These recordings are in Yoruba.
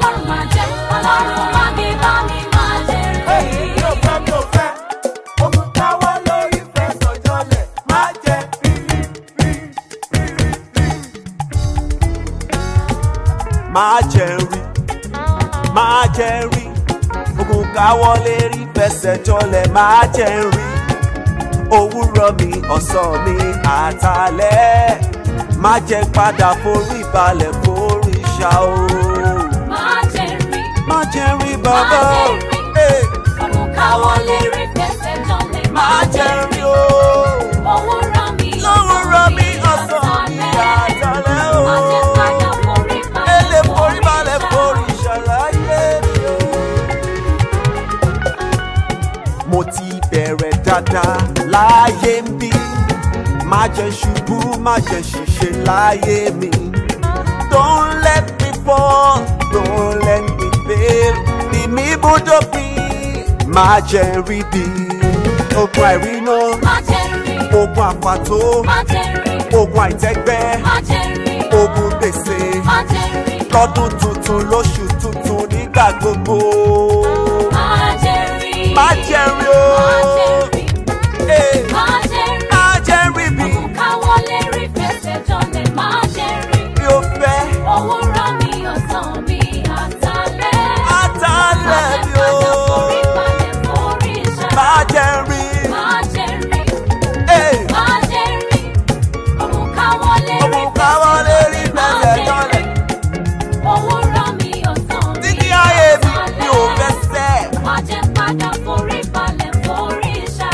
ọlọ́run máa jẹ́ ọlọ́run wá mi bá mi máa jẹ́ rí. mi ò fẹ́ mi ò fẹ́ ogun káwọ́ lórí fẹ́ sọ̀jọ́lẹ̀ má jẹ́ rírí rírí rírí rírí. máa jẹ rí máa jẹ rí ogun káwọlé rí fẹsẹ̀ jọlẹ̀ máa jẹ rí òwúrọ̀ mi ọ̀sán mi àtàlẹ́ má jẹ́ padà forí balẹ̀ forí ṣá o máa jẹ́ rí. má jẹ rí bàbá o Eh, ọ̀run káwọ́ lè rí fẹsẹ̀ jọlẹ̀ má máa jẹ jẹ́ rí. rí o òwúrọ̀ mi lówùrọ̀ mi ọ̀sán mi àtàlẹ́ o má jẹ́ padà forí ele balẹ̀ forí balẹ̀ ṣá. forí ṣàlàyé mi o. mo ti bẹ̀rẹ̀ dáadáa láyé ń bí má jẹ́ ṣubú má jẹ́ ṣìṣe láyé mi. don't let me fall don't let me fail bí mi bójó bí má jẹ́ rí bí ogun àìríná má jẹ́ rí. ogun àpàtó má jẹ́ rí. ogun àìtẹ́gbẹ́ má jẹ́ rí. ogun gbèsè má jẹ́ rí. lọ́dún tuntun lóṣù tuntun nígbà gbogbo. má jẹ́ rí. má jẹ́ rí o. má jẹ́ rí. Eh, má jẹ́ rí. má jẹ́ rí bí ọ̀run káwọ́ lè rí fẹsẹ̀ jọlẹ̀ máa jẹ́ rí. bí ó fẹ́. òwúrọ̀ mi ọ̀sán mi àtàlẹ́. Àtàlẹ́ bí o. Má jẹ́ forí balẹ̀ forí ṣá. má jẹ́ rí. Má jẹ́ rí. Eh, Má jẹ́ rí. Ọ̀run káwọ́ lè rí òun káwọ́ lé rí Má fẹsẹ̀ jẹ́ jọlẹ̀. rí. Òwúrọ̀ mi ọ̀sán mi títí ayé mi mi ò fẹ́ àtàlẹ́. sẹ́. Má jẹ́ padà forí balẹ̀ forí ṣá.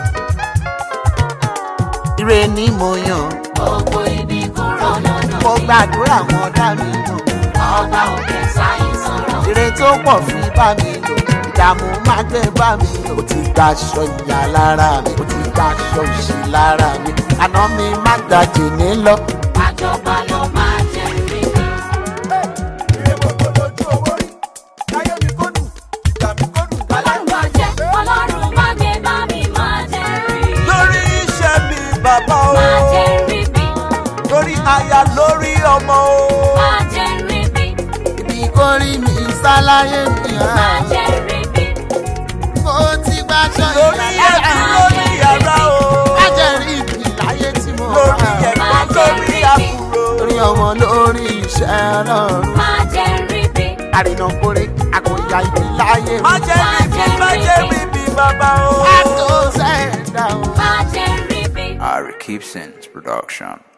ire ni mo yàn Gbogbo ibi kúrò lọ́nà mo mi. gbàdúrà wọn dá mi lò Ọba òkè sáyé sọ̀rọ̀. ire tó pọ̀ fi bá mi lò ìdààmú má gbé bá mi lò ó ti gba aṣọ ìyá lára mi ó ti gba aṣọ òṣì lára mi àná mi má gbàjè ní lọ. Àjọba ló máa jẹ́ rí mi. ire gbogbo lójú owó rí káyé mi kó dùn ìgbà mi kó dùn Ọlọ́run máa jẹ́, Ọlọ́run máa gbé bá mi máa jẹ́ rí. lórí iṣẹ́ mi bàbá o. Máa jẹ́ rí bí, lórí aya lórí ọmọ o. máa jẹ́ rí bí, ibi kò rí mi sáláyé mi máa hàn jẹ́ rí bí. mo ti gba aṣọ lórí ìyá ẹbí lára mi lórí yàrá o. má jẹ́ rí ibi láyé tí mo lórí wà ẹ̀gbọ́n lórí àbúrò. lórí ọmọ lórí iṣẹ́ ọlọ́run Máa jẹ́ rí bí, àrìnà kórè àkòyà ibi láyé mi má jẹ́ rí bí má jẹ́ rí bí bàbá o. àtò sẹ́ẹ̀dá o. máa jẹ́ rí bí. Ari Keepson's production.